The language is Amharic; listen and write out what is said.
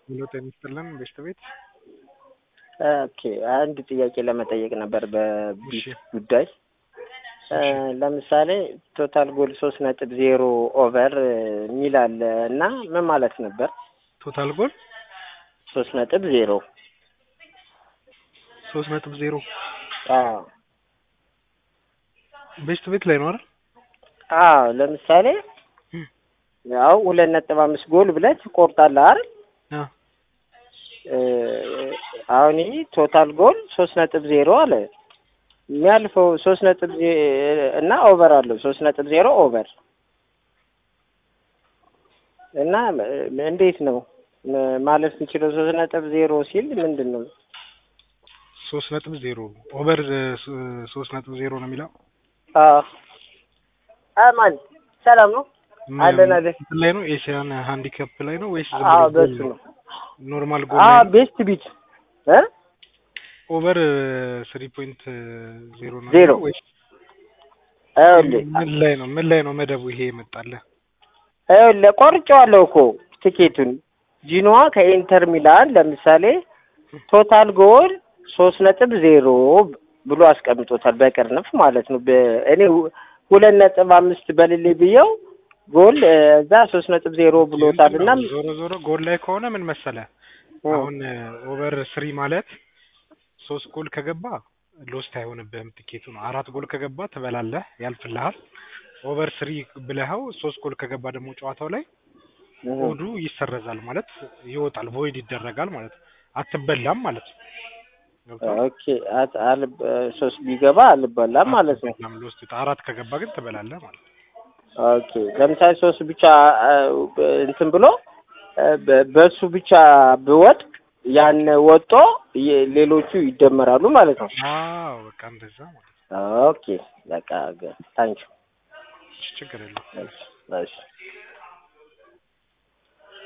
ሄሎ ጤና ይስጥልን ቤስት ቤት ኦኬ አንድ ጥያቄ ለመጠየቅ ነበር በቢት እሺ። ጉዳይ እ ለምሳሌ ቶታል ጎል ሶስት ነጥብ ዜሮ ኦቨር የሚል አለ እና ምን ማለት ነበር? ቶታል ጎል ሶስት ነጥብ ዜሮ ሶስት ነጥብ ዜሮ አዎ ቤስት ቤት ላይ ነው አይደል? አዎ ለምሳሌ እም። ያው ሁለት ነጥብ አምስት ጎል ብለህ ትቆርጣለህ አይደል? አ እ አሁን ይህ ቶታል ጎል ሶስት ነጥብ ዜሮ አለ የሚያልፈው ሶስት ነጥብ ዜ- እና ኦቨር አለው ሶስት ነጥብ ዜሮ ኦቨር እና ም- እንዴት ነው ም- ማለፍ የሚችለው ሶስት ነጥብ ዜሮ ሲል ምንድን ነው? ሶስት ነጥብ ዜሮ ኦቨር ሶስት ነጥብ ዜሮ ነው የሚለው አዎ አማን ሰላም ነው አለን አለን። እንትን ላይ ነው ኤሽያን ሃንዲካፕ ላይ ነው ወይስ ዝም አዎ ብሎ ጎል በሱ ነው። ኖርማል ጎል አዎ ላይ ነው? ቤስት ቢት እ ኦቨር ስሪ ፖይንት ዜሮ ነው ዜሮ። ወይስ ይኸውልህ ምን ላይ ነው ምን ላይ ነው መደቡ ይሄ የመጣልህ? ይኸውልህ ቆርጬዋለሁ እኮ ቲኬቱን ጂኖዋ ከኢንተር ሚላን ለምሳሌ ቶታል ጎል ሶስት ነጥብ ዜሮ ብሎ አስቀምጦታል በቅርንፍ ማለት ነው። በ- እኔ ሁ- ሁለት ነጥብ አምስት በልሌ ብየው ጎል እ፣ እዛ ሶስት ነጥብ ዜሮ ብሎታል እና ዞሮ ዞሮ ጎል ላይ ከሆነ ምን መሰለህ አሁን ኦቨር ስሪ ማለት ሶስት ጎል ከገባ ሎስት አይሆንብህም ቲኬቱ ነው። አራት ጎል ከገባ ትበላለህ፣ ያልፍልሃል። ኦቨር ስሪ ብለኸው ሶስት ጎል ከገባ ደግሞ ጨዋታው ላይ ኮዱ ይሰረዛል ማለት ይወጣል፣ ቮይድ ይደረጋል ማለት ነው። አትበላም ማለት ነው። ገብቶሃል? ኦኬ አት- አልብ- ሶስት ቢገባ አልበላም ማለት ነው። አትበላም፣ ሎስት ይወጣ- አራት ከገባ ግን ትበላለህ ማለት ነው። ኦኬ ለምሳሌ ሶስት ብቻ አ፣ እንትን ብሎ አ፣ በ- በሱ ብቻ ብወድቅ ያን ወጦ የ- ሌሎቹ ይደመራሉ ማለት ነው። አዎ በቃ እንደዛ ማለት ነው። ኦኬ በቃ ታንኪ ችግር የለውም። እሺ